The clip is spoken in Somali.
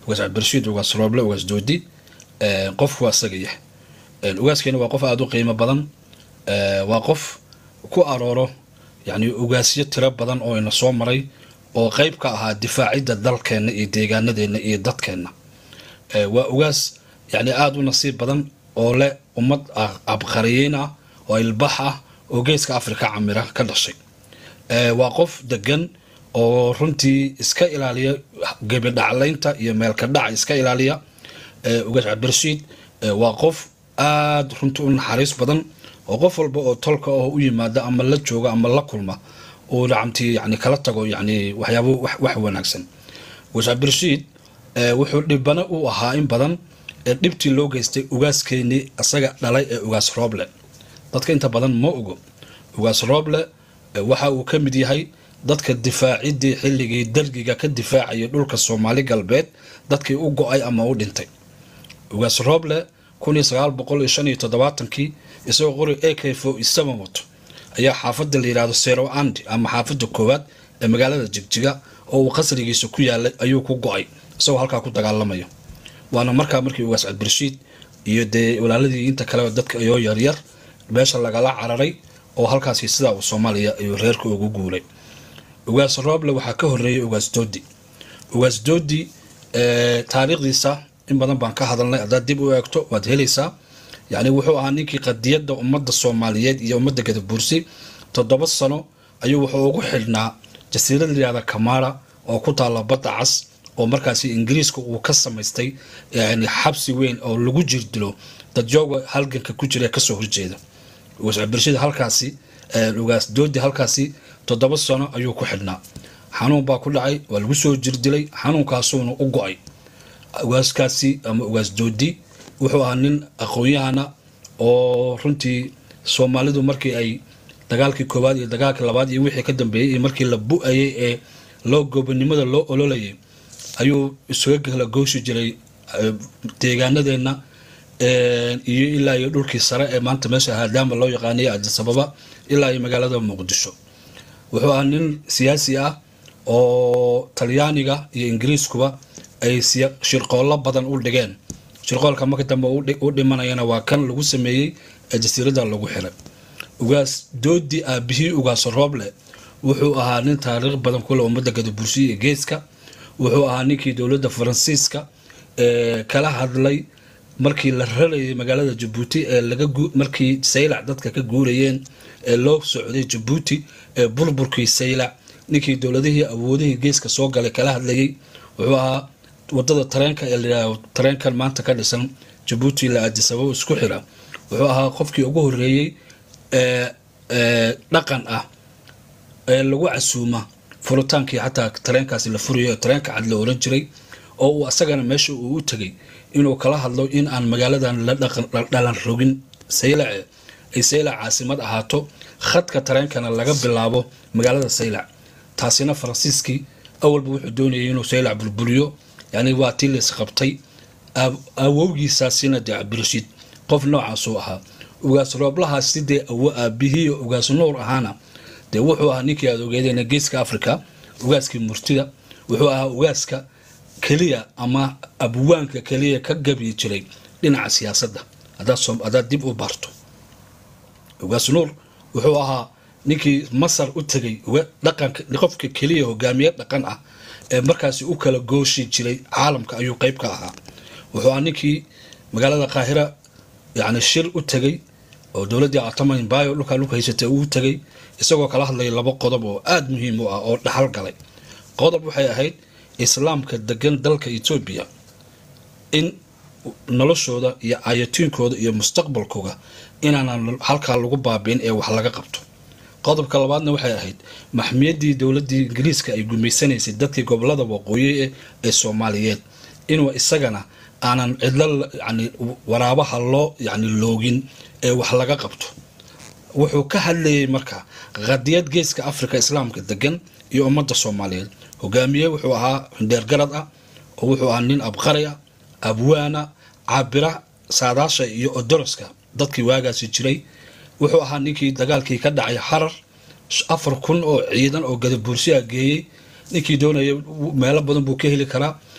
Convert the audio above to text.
ugaas cabdirashiid ugaas rooble ugaas doodi qofku waa isaga yahay ugaaskeena waa qof aada u qiimo badan waa qof ku arooro yacni ugaasyo tiro badan oo ina soo maray oo qeyb ka ahaa difaacidda dalkeenna iyo deegaanadeenna iyo dadkeenna waa ugaas yacni aada u nasiib badan oo leh ummad abqariyiin ah oo ilbax ah oo geeska afrika camira ka dhashay waa qof degan oo runtii iska ilaaliya gebidhaclaynta iyo meelka dhaca iska ilaaliya ugaas cabdirashiid waa qof aada runtii u naxariis badan oo qof walba oo tolka oo u yimaada ama la jooga ama la kulma uu nacamtii yani kala tago yani waxyaabo wax wanaagsan ugaas cabdirashiid wuxuu dhibana u ahaa in badan ee dhibtii loo geystay ugaaskeenii isaga dhalay ee ugaas rooble dadka inta badan ma ogo ugaas rooble waxa uu ka mid yahay dadka difaacidii xilligii dargiga ka difaacayay dhulka soomaali galbeed dadkii u go-ay ama u dhintay ugaas rooble kii isagoo qori a k fo isaban wato ayaa xaafadda la yidhahdo sero andi ama xaafadda koowaad ee magaalada jigjiga oo uu qasrigiisa ku yaalay ayuu ku go-ay isagoo halkaa ku dagaalamaya waana markaa markii ugaas cabdirashiid iyo dee walaaladii inta kaleba dadka ayoo yaryar meesha lagala cararay oo halkaasi sidaa uu soomaaliya ayuu reerka ugu guulay ugaas rooble waxaa ka horeeyay ugaas doodi ugaas doodi taariikhdiisa in badan baan ka hadalnay haddaad dib u eegto waad helaysaa yacni wuxuu ahaa ninkii qadiyadda ummadda soomaaliyeed iyo ummadda gadabuursi toddoba sano ayuu wuxuu ugu xidhnaa jasiirad layihahda kamara oo ku taalla badda cas oo markaasi ingiriiska uu ka samaystay yani xabsi weyn oo lagu jirdilo dadjooga halganka ku jira ee kasoo horjeeda ugaas cabdirashiid halkaasi ugaas doodi halkaasi toddoba sano ayuu ku xidhnaa xanuun baa ku dhacay waa lagu soo jirdilay xanuunkaasuuna u go-ay ugaaskaasi ama ugaas doodi wuxuu ahaa nin aqoon-yahana oo runtii soomaalidu markii ay dagaalkii koowaad iyo dagaalkii labaad iyo wixii ka dambeeyey iyo markii la bu-ayay ee loo goobonimada loo ololayay ayuu isuga kala gooshi jiray deegaanadeenna iyo ilaa iyo dhulkii sare ee maanta meesha haadaama loo yaqaanay adisababa ilaa iyo magaalada muqdisho wuxuu ahaa nin siyaasi ah oo talyaaniga iyo ingiriiskuba ay shirqoollo badan u dhigeen shirqoolka marka dambe u dhimanayana waa kan lagu sameeyey ee jasiirada lagu xiray ugaas doodi aabihii ugaas rooble wuxuu ahaa nin taariikh badan kule ummadda gadabursiya iyo geeska wuxuu ahaa ninkii dowladda faransiiska ee kala hadlay markii la rarayay magaalada jabuuti ee laga markii saylac dadka ka guurayeen ee loo socday jabuuti ee burburkii saylac ninkii dowladihii awoodihii geeska soo galay kala hadlayay wuxuu ahaa wadada tareenka ee layidhahdo tareenkan maanta ka dhisan jabuuti la aadisababo isku xira wuxuu ahaa qofkii ugu horeeyey ee dhaqan ah ee lagu casuuma furitaankii xataa tareenkaasi la furayo tareenka cad la oran jiray oo uu asagana meesha uu u tegay inuu kala hadlo in aan magaaladan la dhalan rogin saylace ay saylac caasimad ahaato khadka tareenkana laga bilaabo magaalada saylac taasina faransiiskii awalba wuxuu doonayay inuu saylac burburiyo yani waa tii lays qabtay awowgiisaasina dee cabdirashiid qof noocaasuu ahaa ugaas rooblahaas sidee awo aabihii ugaas nuur ahaana dee wuxuu ahaa ninkii aad ogeedeen geeska africa ugaaskii murtida wuxuu ahaa ugaaska keliya ama abwaanka keliya ka gabi jiray dhinaca siyaasadda haddaad dib u barto ugaas nuur wuxuu ahaa ninkii masar u tegay dhaqanka qofka keliya hogaamiye dhaqan ah ee markaasi u kala gooshi jiray caalamka ayuu qeyb ka ahaa wuxuu ahaa ninkii magaalada qaahira yani shir u tegay oo dowladdii ataman bayo dhulkaa dhulka haysatay uu tegay isagoo kala hadlaya laba qodob oo aada muhiim u ah oo dhaxal galay qodob waxay ahayd islaamka degan dalka etoobiya in noloshooda iyo ayatiinkooda iyo mustaqbalkooda inaanan halkaa lagu baabiin ee wax laga qabto qodobka labaadna waxay ahayd maxmiyadii dowladii ingiriiska ay gumaysanaysay dadkii gobolada waqooyi ee soomaaliyeed inuu isagana aanan cidlo yani waraabaha loo yani loogin ee wax laga qabto wuxuu ka hadlayay marka qadiyad geeska africa islaamka degan iyo ummadda soomaaliyeed hogaamiye wuxuu ahaa hindheergarad ah oo wuxuu ahaa nin abqari ah abwaana cabira saadaasha iyo odoroska dadkii waagaasi jiray wuxuu ahaa ninkii dagaalkii ka dhacay xarar afar kun oo ciidan oo gadabuursiya geeyey ninkii doonaya meelo badan buu ka heli karaa